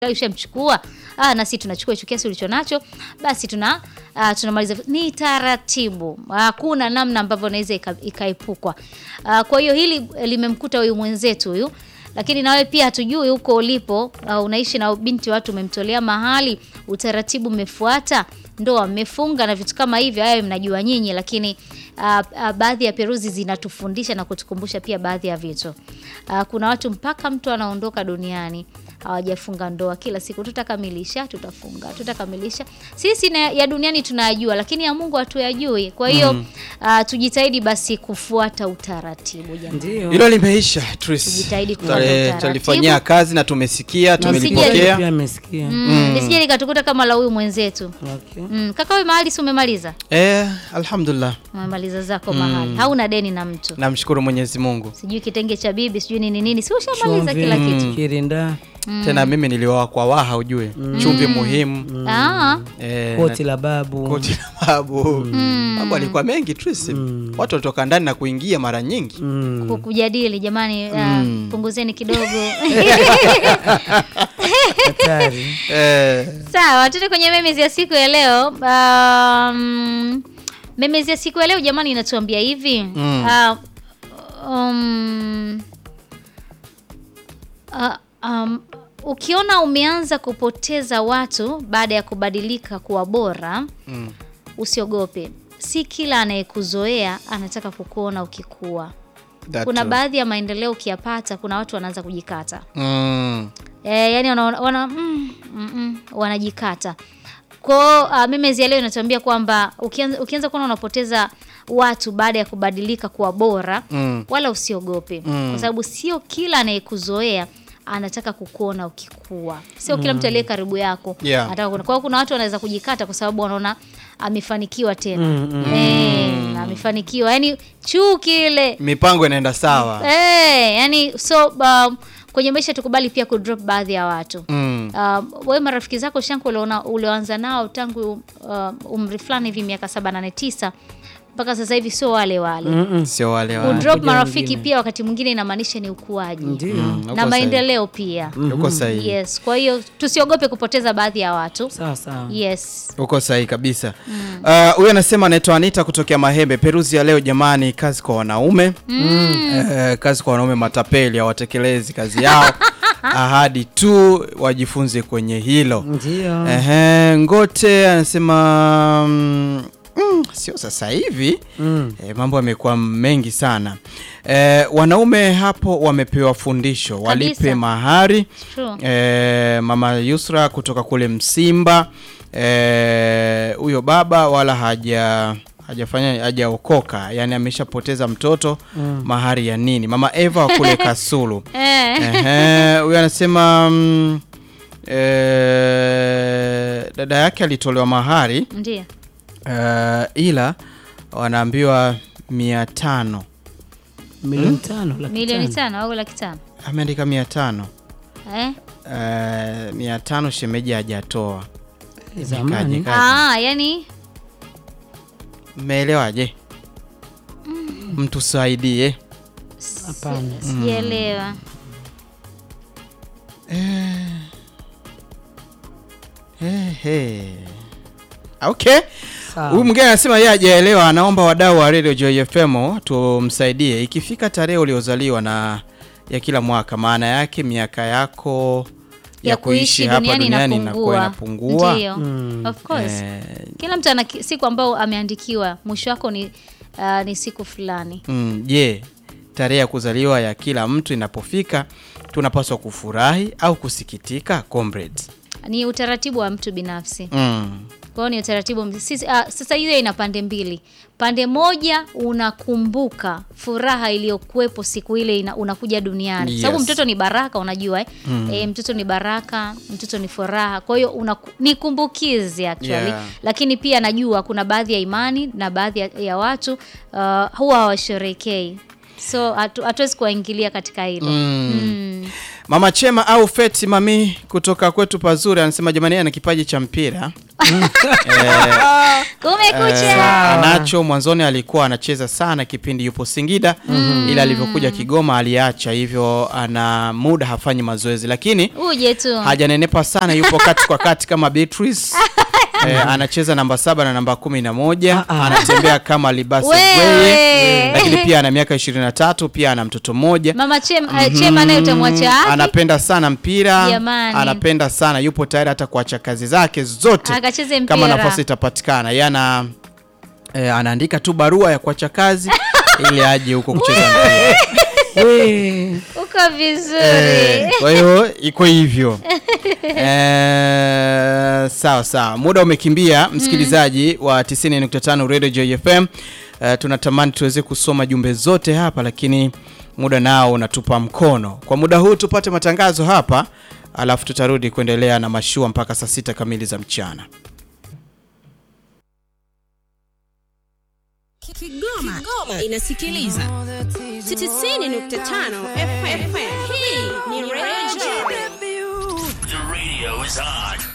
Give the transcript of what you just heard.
ushamchukua ah, nasi tunachukua hicho kiasi ulicho nacho, basi tuna ah, tunamaliza. Ni taratibu, hakuna namna ambavyo naweza ikaepukwa. Ah, kwa hiyo hili limemkuta huyu mwenzetu huyu, lakini nawe pia hatujui huko ulipo, ah, unaishi na binti watu, umemtolea mahali, utaratibu mmefuata, ndoa mmefunga na vitu kama hivyo, hayo mnajua nyinyi, lakini Uh, uh, baadhi ya peruzi zinatufundisha na kutukumbusha pia baadhi ya vitu. Uh, kuna watu mpaka mtu anaondoka duniani hawajafunga ndoa. Kila siku tutakamilisha, tutafunga, tutakamilisha. Sisi na ya duniani tunayajua, lakini ya Mungu hatuyajui. Kwa hiyo Mm. uh, tujitahidi basi kufuata utaratibu jamani. Ndio. Hilo limeisha Tris. Tujitahidi kufuata Tale- utaratibu. Talifanyia kazi na tumesikia, Na usije- tumelipokea. Pia amesikia. Mm, Nisije likatukuta kama la huyu mwenzetu. Okay. Mm, kaka wewe mahali si umemaliza? Eh, alhamdulillah. Umemaliza zako mahali. Hauna deni na mtu. Namshukuru Mwenyezi Mungu. Sijui kitenge cha bibi, sijui nini nini. Si ushamaliza kila Chumvi, kitu. Kirinda, Tena mimi nilioa kwa waha ujue. Chumvi muhimu. Ah. Eh, koti na- la babu. koti la babu. Mambo alikuwa mengi Tris. Watu walitoka ndani na kuingia mara nyingi. Mm. ku- kujadili jamani, ah, Mm. punguzeni kidogo. Hatari. Eh, Sawa, tuende kwenye memes ya siku ya leo. Um, memes ya siku ya leo jamani, inatuambia hivi Mm. Ah, um, ah, um, ukiona umeanza kupoteza watu baada ya kubadilika kuwa bora, mm. usiogope. Si kila anayekuzoea anataka kukuona ukikua. That Kuna too. baadhi ya maendeleo ukiyapata, kuna watu wanaanza kujikata. Mm. E, yani wana, wana, mm, mm, mm, wanajikata kwao. Uh, memes ya leo inatuambia kwamba ukianza, ukianza kuona unapoteza watu baada ya kubadilika kuwa bora Mm. wala usiogope Mm. kwa sababu sio kila anayekuzoea anataka kukuona ukikua. Sio kila mtu aliye karibu yako Yeah. anataka kuona. Kwa hiyo kuna watu wanaweza kujikata kwa sababu wanaona amefanikiwa tena Mm, mm. Eh, amefanikiwa yani chuki ile Mipango inaenda sawa. Eh, yani so um, kwenye maisha tukubali pia kudrop baadhi ya watu. Mm. Um, wewe marafiki zako shanku uliona ulioanza nao tangu uh, umri fulani hivi miaka saba nane tisa mpaka sasa hivi sio wale wale. Mm-mm. Sio wale wale. Kudrop Kuja marafiki wengine. pia wakati mwingine inamaanisha ni ukuaji Ndio. Mm, uko na maendeleo pia. sahihi. Uko sahihi. Yes, kwa hiyo tusiogope kupoteza baadhi ya watu. Sawa sawa. Yes. Uko sahihi kabisa. Ah, Huyu anasema anaitwa Anita kutokea Mahembe. Peruzi ya leo jamani, kazi kwa wanaume Eh, kazi kwa wanaume matapeli hawatekelezi kazi yao, ahadi tu wajifunze kwenye hilo. Ndio. Ehe, Ngote anasema mm, mm, sio sasa hivi Mm. E, mambo yamekuwa mengi sana. E, wanaume hapo wamepewa fundisho, walipe Kabisa. mahari. True. E, mama Yusra kutoka kule Msimba, e, huyo baba wala haja hajafanya hajaokoka, yani ameshapoteza mtoto mahari ya nini? Mama Eva wa kule Kasulu. Eh. Ehe, huyo anasema mm, e, dada yake alitolewa mahari Ndio. Eh, ila wanaambiwa mia tano Milioni tano laki Milioni tano. tano au laki tano. ameandika mia tano Eh? Eh, mia tano shemeji hajatoa Zamani. Kaje, kaje. Ah, yani mmeelewaje mtusaidie Hapana. sijaelewa. Ehe. okay Sawa. huyu mwingine anasema yeye hajaelewa anaomba wadau wa radio Joy FM tumsaidie ikifika tarehe uliozaliwa na ya kila mwaka maana yake miaka yako ya, kuishi hapa duniani inakuwa inapungua Ndio. Mm. Of course. Eh, Kila mtu ana ki- siku ambayo ameandikiwa, mwisho wako ni uh, ni siku fulani. Mm, je, tarehe ya kuzaliwa ya kila mtu inapofika tunapaswa kufurahi au kusikitika comrades? Ni utaratibu wa mtu binafsi. Mm. Kwa hiyo ni utaratibu wa- sisi, uh, sasa hiyo ina pande mbili. Pande moja unakumbuka furaha iliyokuwepo siku ile ina, unakuja duniani. Yes. Sababu mtoto ni baraka unajua eh? Eh, mtoto ni baraka, mtoto ni furaha. Kwa hiyo unaku- ni kumbukizi actually. Yeah. Lakini pia najua kuna baadhi ya imani na baadhi ya, ya watu uh, huwa hawasherekei. So hatu- hatuwezi kuwaingilia katika hilo. Mm. Mm. Mama Chema au Feti Mami kutoka kwetu pazuri anasema jamani, yeye ana kipaji cha mpira Kumekucha. anacho. Mwanzoni alikuwa anacheza sana kipindi yupo Singida, ila alivyokuja Kigoma aliacha, hivyo ana muda hafanyi mazoezi, lakini Uje tu. hajanenepa sana, yupo kati kwa kati kama Beatrice. Eh, anacheza namba saba na namba kumi na moja anatembea kama Libasi Wewe. Bweye, lakini pia ana miaka 23 pia ana mtoto mmoja Mama Chema, eh, Chema naye utamwacha wapi? anapenda sana mpira Jamani. anapenda sana yupo tayari hata kuacha kazi zake zote Akacheze kama mpira. nafasi itapatikana yeye ana eh, anaandika tu barua ya kuacha kazi ili aje huko kucheza mpira We. Uko vizuri. Eh, kwa hiyo iko hivyo eh, sawa sawa muda umekimbia msikilizaji wa 90.5 radio jfm eh, tunatamani tuweze kusoma jumbe zote hapa lakini muda nao unatupa mkono kwa muda huu tupate matangazo hapa alafu tutarudi kuendelea na mashua mpaka saa sita kamili za mchana Kigoma, Kigoma inasikiliza 90.5 FM. Hii ni Radio The radio is on.